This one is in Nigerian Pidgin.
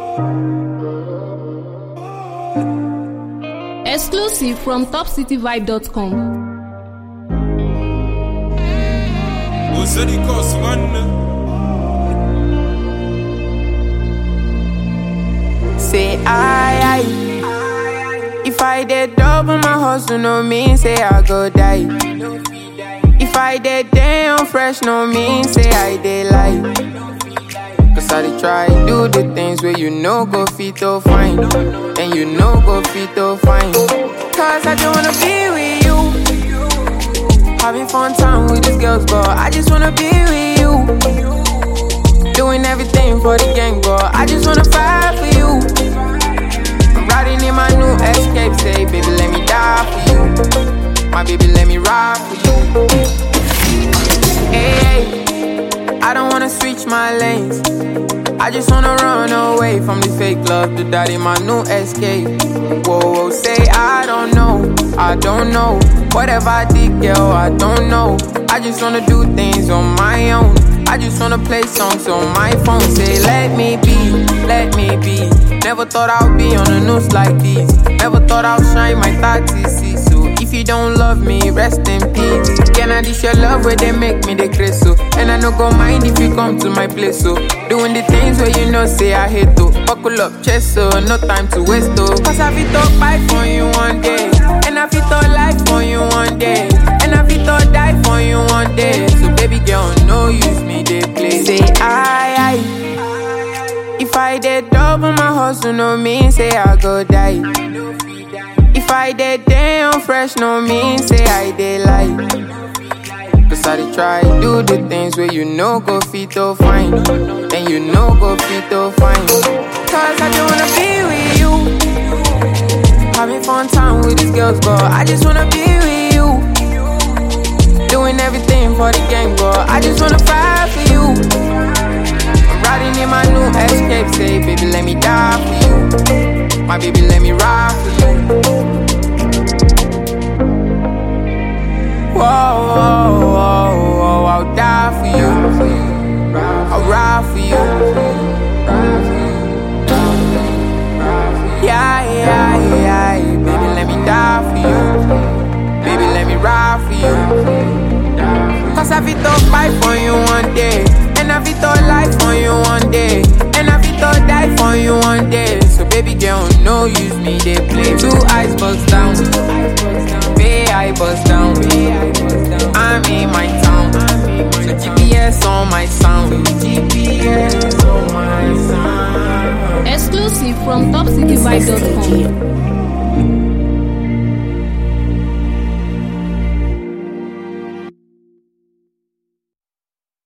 Exclusive from topcityvibe.com. وصلي كوس من Say I, I If I did double my hustle, no mean say I go die. If I did damn fresh, no mean say I did lie. Cause I dey try do the things where you know go fit to fine. And you know go fit to fine. Cause I just wanna be with you. Having fun time with these girls, but I just wanna be with you. Doing everything for the gang, but I just wanna fight for you. I'm riding in my new escape, say, baby, let me die for you. My baby, let me ride for you. Hey, I don't wanna switch my lanes. I just wanna run away from this fake love to that in my new escape. Whoa, whoa, say I don't know, I don't know. Whatever I did, girl, I don't know. I just wanna do things on my own. I just wanna play songs on my phone. Say, let me be, let me be. Never thought I'd be on the news like this. Never thought I'd shine my 30 So if you don't love me, rest in peace. Can I dish your love where they make me the grace so? And I no go mind if you come to my place so. Doing the things where you know say I hate to. Buckle up, chest so no time to waste oh. Cause I fit to fight for you one day. And I fit to life for you one day. And I fit to die for you one day. So baby girl, no use me, they play. Say I, I. If I did double my hustle, no mean say I go die. If I did damn fresh, no mean say I did lie. Cause I dey try do the things where you know go fit to fine. And you know go fit to fine. Cause I just wanna be with you. Having fun time with these girls, but I just wanna be with you. Doing everything for the gang, but I just wanna fight for you. I'm riding in my new escape, say, baby, let me die for you. My baby, let me ride for you. Whoa, whoa, whoa, whoa, I'll die for you. I'll ride for you. Yeah, yeah, yeah, baby, let me die for you. Baby, let me ride for you. Cause I fit to fight for you one day. And I fit to life for you one day. And I fit to die for you one day. So baby girl, no use me, they play. Two eyes bust down. Bay I bust down. I'm in my town. So GPS on my sound. GPS on my sound. Exclusive from topcityvibe.com.